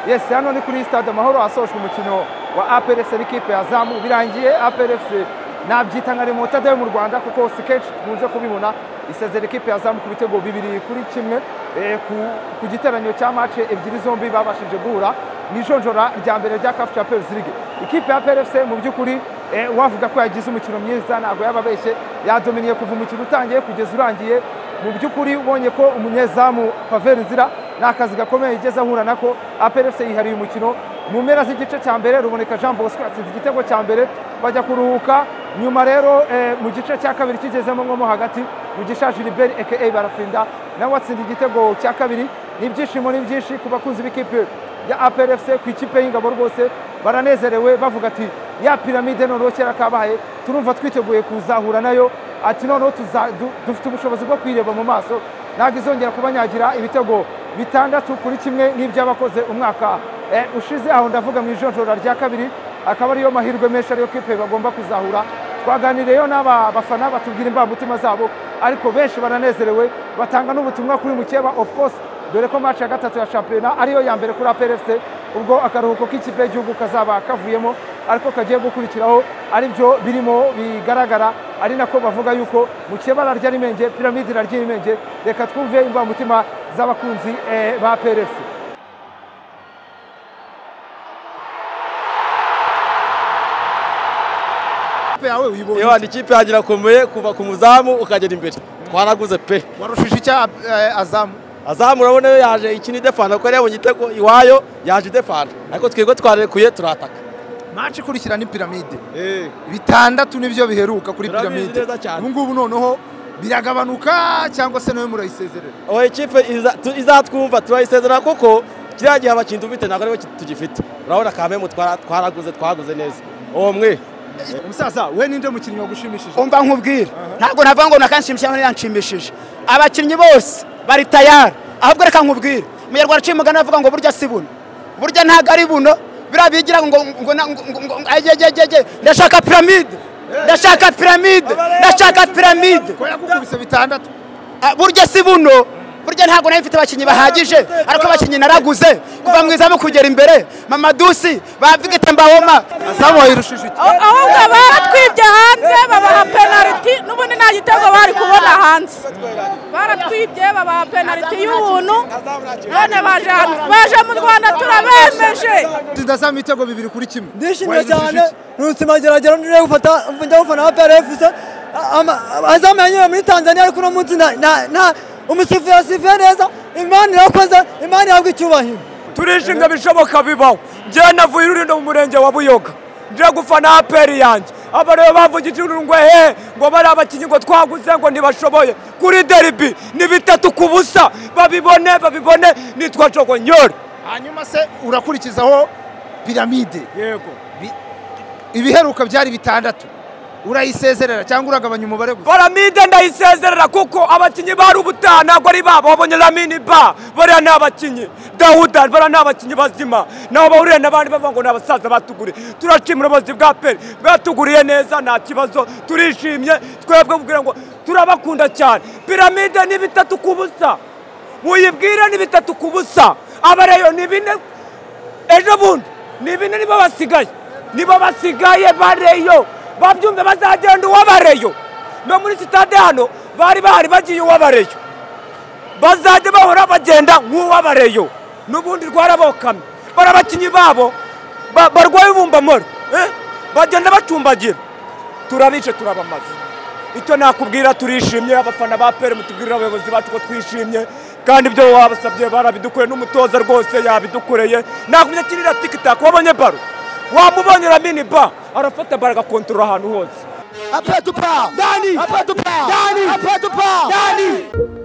yesi hano ni kuri stade amahoro hasohojwe umukino wa APR FC n'ikipe ya Zamu birangiye APR FC nabyita nka remontada yo mu Rwanda kuko si kenshi tukunze kubibona isezera ikipe ya Zamu ku bitego bibiri kuri kimwe ku giteranyo cya match ebyiri zombi babashije guhura mu ijonjora rya mbere rya CAF Champions League ikipe ya APR FC mu by'ukuri wavuga ko yagize umukino mwiza ntabwo yababeshye yadominiye kuva umukino utangiye kugeza urangiye mu by'ukuri ubonye ko umunyezamu Pavel Nzira ni akazi gakomeye igeze ahura nako APR FC yihariye umukino mu mpera z'igice cya mbere ruboneka Jean Bosco yatsinze igitego cya mbere bajya kuruhuka nyuma rero mu gice cya kabiri kigezemo nko mo hagati mu gishaje Gilbert aka barafinda nawe atsinda igitego cya kabiri ni ibyishimo ni byinshi ku bakunzi b'ikipe ya APR FC ku ikipe y'ingabo rwose baranezerewe bavuga ati ya piramide noneho kera kabaye turumva twiteguye kuzahura nayo ati noneho dufite ubushobozi bwo kwireba mu maso ntabwo izongera kubanyagira ibitego bitandatu kuri kimwe n'iby'abakoze umwaka ushize aho ndavuga mu ijonjora rya kabiri akaba ariyo mahirwe menshi ariyo kipe bagomba kuzahura twaganiriyeyo n'aba bafana batubwira imbamutima zabo ariko benshi baranezerewe batanga n'ubutumwa kuri mukeba of course dore ko match ya gatatu ya shampiyona ariyo ya mbere kuri APR FC ubwo akaruhuko k'ikipe y'igihugu kazaba kavuyemo ariko kagiye gukurikiraho ari byo birimo bigaragara ari nako bavuga yuko mukeba ararya n'imenge piramide irarya imenge reka twumve imbamutima z'abakunzi ba APR FC yewe ni ikipe yanjye irakomeye kuva ku muzamu ukagera imbere twaraguze pe warushije icya azamu azamu urabona yo yaje ikini idefana kuko yabonye igitego iwayo yaje idefana ariko twebwe twarekuye turataka manshi ikurikira ni piramide bitandatu nibyo biheruka kuri piramide ubu ngubu noneho biragabanuka cyangwa se nawe murayisezerera aho ikipe izatwumva turayisezerera kuko kiriya gihe abakinnyi dufite ntabwo aribo tugifite urabona kamemu twaraguze twaguze neza uwo mwe umusaza we ninde mukinnyi wagushimishije umva nkubwira ntabwo navuga ngo nakanshimisha none yanshimishije abakinnyi bose bari tayari ahubwo reka nkubwire umunyarwanda aciye umugani avuga ngo burya si buno burya ntabwo ari buno biriya bigira ngo ndashaka piramide ndashaka piramide ndashaka piramide ko yagukubise bitandatu burya si buno burya ntabwo nayo mfite abakinnyi bahagije ariko abakinnyi naraguze kuva mu izamu kugera imbere mamadusi bavigite mbawoma azamu wayirushije iki ahubwo baratwibye hanze babaha penaliti n'ubundi nta gitego bari kubona hanze baratwibye babaha penaliti y'ubuntu none baje mu rwanda turabemeje tudasamu ibitego bibiri kuri kimwe ndishimye cyane n'ubuzima geragera ngiye gufata njya gufana na prfc azamu yanyura muri tanzania ariko uno munsi nta umusifuzi yasifuye neza imana irakoze imana ihabwa icyubahiro turishimye bishoboka bibaho njyewe navuye ururindo mu murenge wa buyoga nje gufana aperi yanjye aba rero bavugije urungwe he ngo bari abakinnyi ngo twaguze ngo ntibashoboye kuri deribi ni bitatu ku busa babibone babibone nitwa jogonyore hanyuma se urakurikizaho piramide yego ibiheruka byari bitandatu urayisezerera cyangwa uragabanya umubare gusa paramide ndayisezerera kuko abakinnyi bari ubutaha ntabwo ari babo wabonye lamini ba bariya ni abakinnyi dawuda bariya ni abakinnyi bazima nabo bahuriye n'abandi bavuga ngo ni abasaza batuguriye turashimira ubuyobozi bwa peri bwatuguriye neza nta kibazo turishimye twebwe kugira ngo turabakunda cyane piramide ni bitatu ku busa muyibwire ni bitatu ku busa abareyo ni bine ejo bundi ni bine nibo basigaye nibo basigaye bareyo babyumve bazagenda uwabareyo no muri sitade hano bari bahari bagiye uwabareyo bazajya bahora bagenda nk'uwabareyo n'ubundi rwarabokamye bari abakinnyi babo barwaye ubumbamore bagenda bacumbagira turabice turabamaze icyo nakubwira turishimye abafana ba peri mutubwirira abayobozi bacu ko twishimye kandi ibyo wabasabye barabidukoreye n'umutoza rwose yabidukoreye nakumenya kinira tikitaka wabonye baro wamubonye uramini ba arafata bara agakontorora ahantu hose apetupa dani apetupa dani apetupa dani